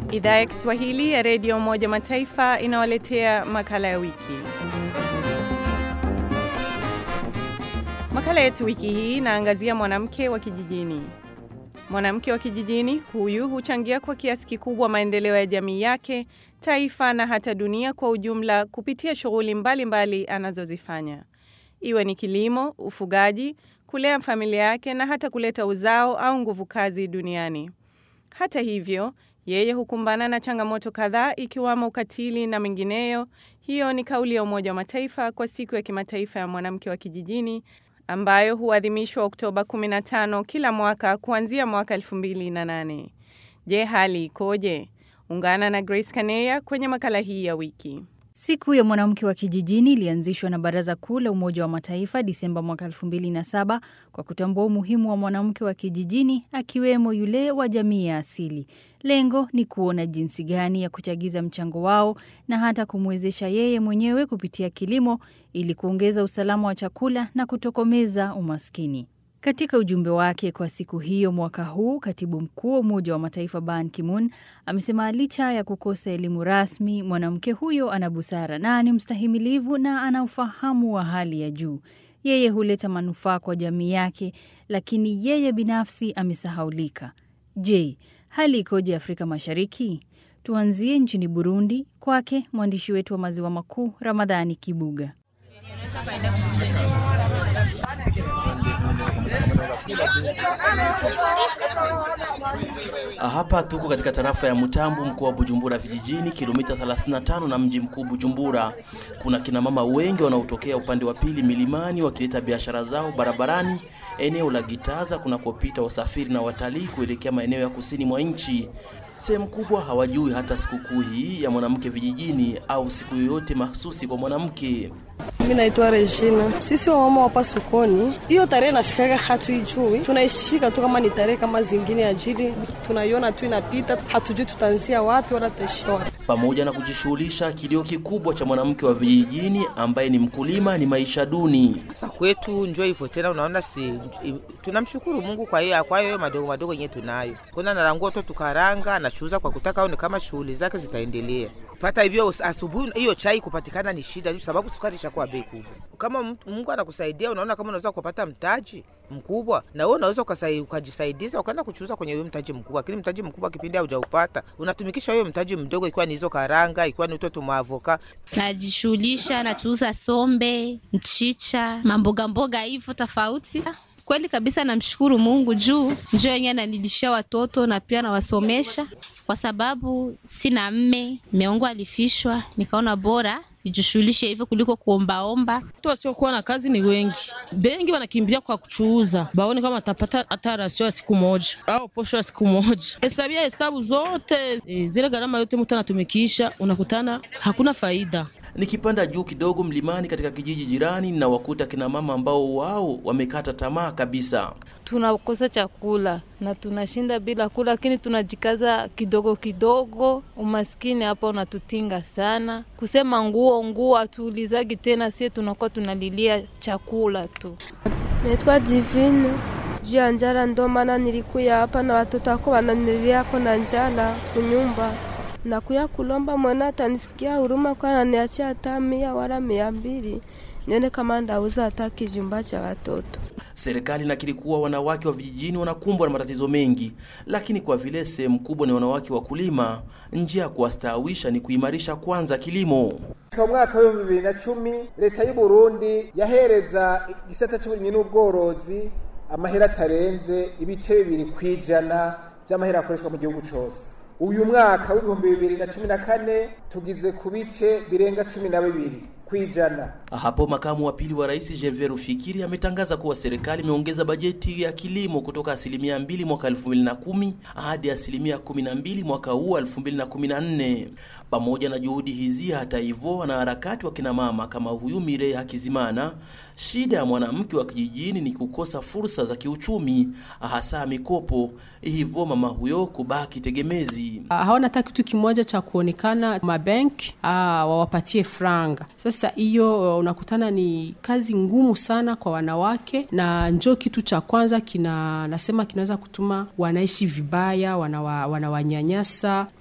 Idhaa ya Kiswahili ya Redio Umoja Mataifa inawaletea makala ya wiki. Makala yetu wiki hii inaangazia mwanamke wa kijijini. Mwanamke wa kijijini huyu huchangia kwa kiasi kikubwa maendeleo ya jamii yake, taifa na hata dunia kwa ujumla kupitia shughuli mbalimbali anazozifanya, iwe ni kilimo, ufugaji, kulea familia yake na hata kuleta uzao au nguvu kazi duniani. Hata hivyo, yeye hukumbana na changamoto kadhaa ikiwamo ukatili na mengineyo. Hiyo ni kauli ya Umoja wa Mataifa kwa siku ya kimataifa ya mwanamke wa kijijini ambayo huadhimishwa Oktoba 15 kila mwaka kuanzia mwaka 2008. Je, hali ikoje? Ungana na Grace Kaneya kwenye makala hii ya wiki. Siku ya mwanamke wa kijijini ilianzishwa na Baraza Kuu la Umoja wa Mataifa Disemba mwaka 2007 kwa kutambua umuhimu wa mwanamke wa kijijini akiwemo yule wa jamii ya asili. Lengo ni kuona jinsi gani ya kuchagiza mchango wao na hata kumwezesha yeye mwenyewe kupitia kilimo ili kuongeza usalama wa chakula na kutokomeza umaskini. Katika ujumbe wake kwa siku hiyo mwaka huu, katibu mkuu wa Umoja wa Mataifa Ban Ki-moon amesema licha ya kukosa elimu rasmi, mwanamke huyo ana busara na ni mstahimilivu na ana ufahamu wa hali ya juu. Yeye huleta manufaa kwa jamii yake, lakini yeye binafsi amesahaulika. Je, hali ikoje Afrika Mashariki? Tuanzie nchini Burundi, kwake mwandishi wetu wa Maziwa Makuu Ramadhani Kibuga. Hapa tuko katika tarafa ya Mutambu, mkoa wa Bujumbura vijijini, kilomita 35 na mji mkuu Bujumbura. Kuna kina mama wengi wanaotokea upande wa pili milimani wakileta biashara zao barabarani, eneo la Gitaza kunakopita wasafiri na watalii kuelekea maeneo ya kusini mwa nchi. Sehemu kubwa hawajui hata sikukuu hii ya mwanamke vijijini au siku yoyote mahsusi kwa mwanamke. Mimi naitwa Regina. Sisi wamama hapa sokoni, hiyo tarehe nafikaga hatuijui, tunaishika tu kama ni tarehe kama zingine, ajili tunaiona tu inapita, hatujui tutaanzia wapi wala tutaishia wapi. Pamoja na kujishughulisha, kilio kikubwa cha mwanamke wa vijijini ambaye ni mkulima ni maisha duni. kwetu njo hivyo tena, unaona si tunamshukuru Mungu kwa hiyo kwa hiyo madogo madogo yenyewe tunayo. Kuna narangua tu tukaranga anachuuza kwa kutaka aone kama shughuli zake zitaendelea. Pata hivyo asubuhi, hiyo chai kupatikana ni shida, sababu sukari ishakuwa bei kubwa. Kama Mungu anakusaidia, unaona kama unaweza kupata mtaji mkubwa, na wewe unaweza ukajisaidiza ukaenda kuchuuza kwenye huyo mtaji mkubwa. Lakini mtaji mkubwa kipindi haujaupata, unatumikisha huyo mtaji mdogo, ikiwa ni hizo karanga, ikiwa ni utoto maavoka. Najishughulisha, natuuza sombe, mchicha, mamboga mboga hivyo tofauti. Kweli kabisa, namshukuru Mungu juu njoo yenyewe ananilishia watoto na pia nawasomesha, kwa sababu sina mme, mme wangu alifishwa, nikaona bora nijishughulishe hivyo kuliko kuombaomba. Watu wasiokuwa na kazi ni wengi, bengi wanakimbia kwa kuchuuza, baone kama atapata hata rasio ya siku moja au posho ya siku moja. Hesabia hesabu zote e, zile gharama yote mtu anatumikisha, unakutana hakuna faida. Nikipanda juu kidogo mlimani katika kijiji jirani na wakuta kina mama ambao wao wamekata tamaa kabisa. Tunakosa chakula na tunashinda bila kula, lakini tunajikaza kidogo kidogo. Umaskini hapa unatutinga sana, kusema nguo nguo hatuulizagi tena, sie tunakuwa tunalilia chakula tu. Naitwa Divine juu ya njala, ndo maana nilikuya hapa na watoto wako wananililia ko na njala kunyumba nakuya kulomba mwana atanisikia huruma kwa ananiachia hata mia wala mia mbili nione kama ndauza hata kijumba cha watoto. Serikali inakiri kuwa wanawake wa vijijini wanakumbwa na matatizo mengi, lakini kwa vile sehemu kubwa ni wanawake wakulima, njia ya kuwastaawisha ni kuimarisha kwanza kilimo. Mu mwaka w'ibihumbi bibiri na cumi leta y'u Burundi yahereza igisata c'uburimyi n'ubworozi amahera atarenze ibice bibiri kw'ijana vy'amahera akoreshwa mu gihugu cose uyu mwaka w'ibihumbi bibiri na cumi na kane tugize ku bice birenga cumi na bibiri kwijana. Hapo makamu wa pili wa rais Gervais Rufikiri ametangaza kuwa serikali imeongeza bajeti ya kilimo kutoka asilimia mbili mwaka 2010 hadi asilimia 12 mwaka huu 2014. Pamoja na juhudi hizi, hata hivyo, wanaharakati wa kina mama kama huyu Mirei Hakizimana, shida ya mwanamke wa kijijini ni kukosa fursa za kiuchumi, hasa mikopo, hivyo mama huyo kubaki tegemezi. Hawana hata kitu kimoja cha kuonekana mabenki wawapatie franga. Sasa hiyo unakutana ni kazi ngumu sana kwa wanawake, na njo kitu cha kwanza kina nasema kinaweza kutuma wanaishi vibaya, wanawa, wanawanyanyasa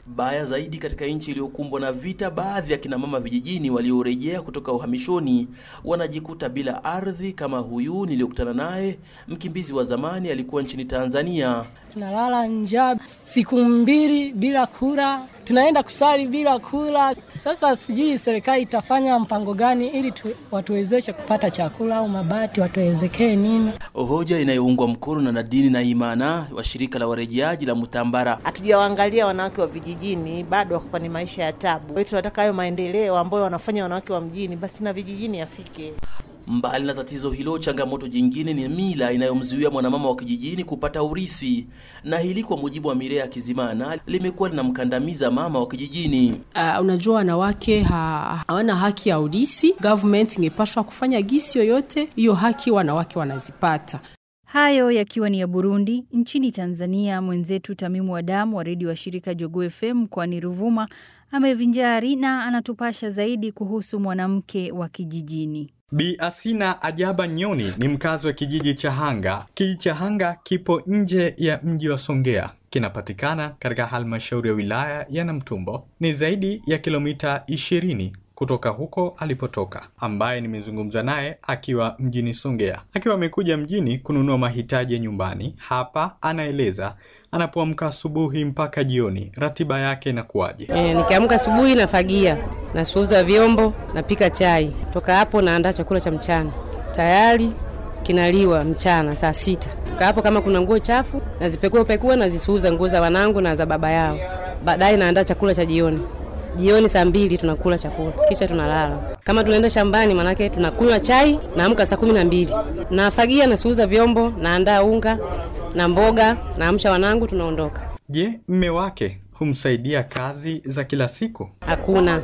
Baya zaidi, katika nchi iliyokumbwa na vita, baadhi ya kina mama vijijini waliorejea kutoka uhamishoni wanajikuta bila ardhi, kama huyu niliyokutana naye, mkimbizi wa zamani, alikuwa nchini Tanzania. Tunalala njaa siku mbili bila kula, tunaenda kusali bila kula. Sasa sijui serikali itafanya mpango gani ili tu, watuwezeshe kupata chakula au mabati, watuwezekee nini? Hoja inayoungwa mkono na Nadini na Imana wa shirika la warejeaji la Mutambara. Hatujawaangalia wanawake wa vijijini, bado wako kwenye maisha ya tabu. Kwa hiyo tunataka hayo maendeleo ambayo wanafanya wanawake wa mjini, basi na vijijini yafike. Mbali na tatizo hilo, changamoto jingine ni mila inayomzuia mwanamama wa kijijini kupata urithi, na hili kwa mujibu wa Mirea Kizimana limekuwa linamkandamiza mama wa kijijini. Uh, unajua wanawake ha, hawana haki ya urisi. Government ingepashwa kufanya gisi yoyote, hiyo haki wanawake wanazipata. Hayo yakiwa ni ya Burundi. Nchini Tanzania, mwenzetu Tamimu Adamu wa redio wa shirika Jogoo FM mkoani Ruvuma amevinjari na anatupasha zaidi kuhusu mwanamke wa kijijini. Bi Asina Ajaba Nyoni ni mkazi wa kijiji cha Hanga. Kijiji cha Hanga kipo nje ya mji wa Songea, kinapatikana katika halmashauri ya wilaya ya Namtumbo. Ni zaidi ya kilomita ishirini kutoka huko alipotoka, ambaye nimezungumza naye akiwa mjini Songea, akiwa amekuja mjini kununua mahitaji ya nyumbani. Hapa anaeleza anapoamka asubuhi mpaka jioni, ratiba yake inakuwaje? E, nikiamka asubuhi nafagia, nasuuza vyombo, napika chai. Toka hapo naandaa chakula cha mchana, tayari kinaliwa mchana saa sita. Toka hapo kama kuna nguo chafu nazipekua pekua, nazisuuza nguo za wanangu na za baba yao. Baadaye naandaa chakula cha jioni jioni saa mbili tunakula chakula kisha tunalala. Kama tunaenda shambani, manake tunakunywa chai, naamka saa kumi na mbili nafagia, nasuuza vyombo, naandaa unga na mboga, naamsha wanangu, tunaondoka. Je, mme wake humsaidia kazi za kila siku? Hakuna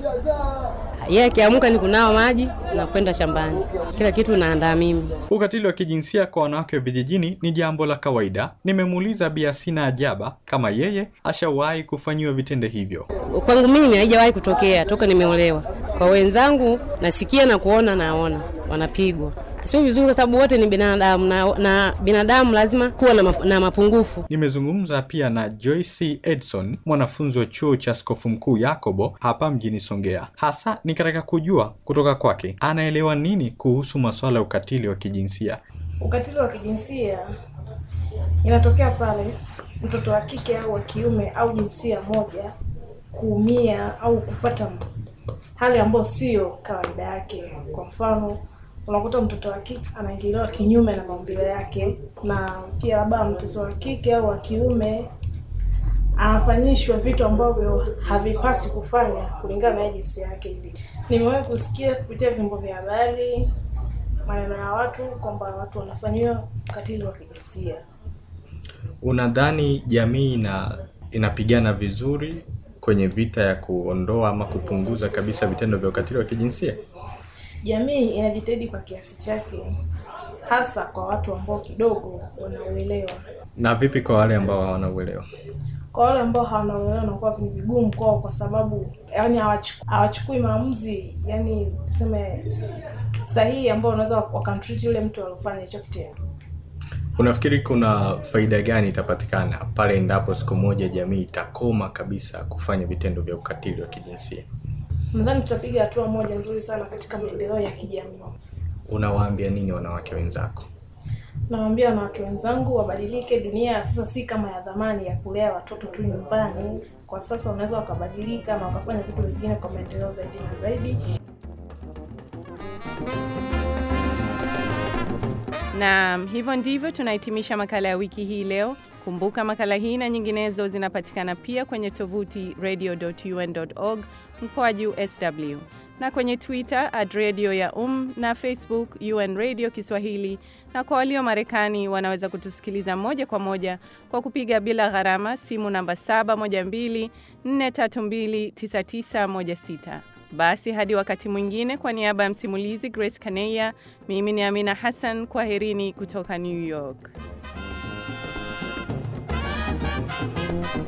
yeye akiamka ni kunawa maji na kwenda shambani, kila kitu naandaa mimi. Ukatili wa kijinsia kwa wanawake wa vijijini ni jambo la kawaida. Nimemuuliza Bi Asina Ajaba kama yeye ashawahi kufanyiwa vitendo hivyo. Kwangu mimi haijawahi kutokea toka nimeolewa. Kwa wenzangu nasikia na kuona, naona wanapigwa sio vizuri, kwa sababu wote ni binadamu na, na binadamu lazima kuwa na, maf na mapungufu. Nimezungumza pia na Joyce Edson, mwanafunzi wa chuo cha askofu mkuu Yakobo hapa mjini Songea. Hasa ni katika kujua kutoka kwake anaelewa nini kuhusu masuala ya ukatili wa kijinsia. Ukatili wa kijinsia inatokea pale mtoto wa kike au wa kiume au jinsia moja kuumia au kupata hali ambayo sio kawaida yake. Kwa mfano unakuta mtoto wa kike anaingiliwa kinyume na maumbile yake, na pia labda mtoto wa kike au wa kiume anafanyishwa vitu ambavyo havipaswi kufanya kulingana na jinsia yake. Hivi nimewahi kusikia kupitia vyombo vya habari maneno ya watu kwamba watu wanafanyiwa ukatili wa kijinsia. Unadhani jamii ina inapigana vizuri kwenye vita ya kuondoa ama kupunguza kabisa vitendo vya ukatili wa kijinsia? Jamii inajitahidi kwa kiasi chake, hasa kwa watu ambao kidogo wanauelewa. Na vipi kwa wale ambao hawana uelewa? Kwa wale ambao hawana uelewa, nakuwa ni vigumu kwao, kwa sababu yani hawachukui maamuzi, yani tuseme sahihi, ambao wanaweza wakamtreat yule mtu aliofanya hicho kitendo. Unafikiri kuna faida gani itapatikana pale endapo siku moja jamii itakoma kabisa kufanya vitendo vya ukatili wa kijinsia? Nadhani tutapiga hatua moja nzuri sana katika maendeleo ya kijamii. Unawaambia nini wanawake wenzako? Nawaambia wanawake wenzangu wabadilike. Dunia ya sasa si kama ya zamani ya kulea watoto tu nyumbani. Kwa sasa wanaweza wakabadilika na wakafanya vitu vingine kwa maendeleo zaidi na zaidi. Na hivyo ndivyo tunahitimisha makala ya wiki hii leo. Kumbuka makala hii na nyinginezo zinapatikana pia kwenye tovuti radio.un.org mkoaju sw na kwenye Twitter at radio ya um na Facebook UN Radio Kiswahili, na kwa walio Marekani wanaweza kutusikiliza moja kwa moja kwa kupiga bila gharama simu namba 712-432-9916. Basi hadi wakati mwingine, kwa niaba ya msimulizi Grace Kaneya, mimi ni Amina Hassan, kwaherini kutoka New York.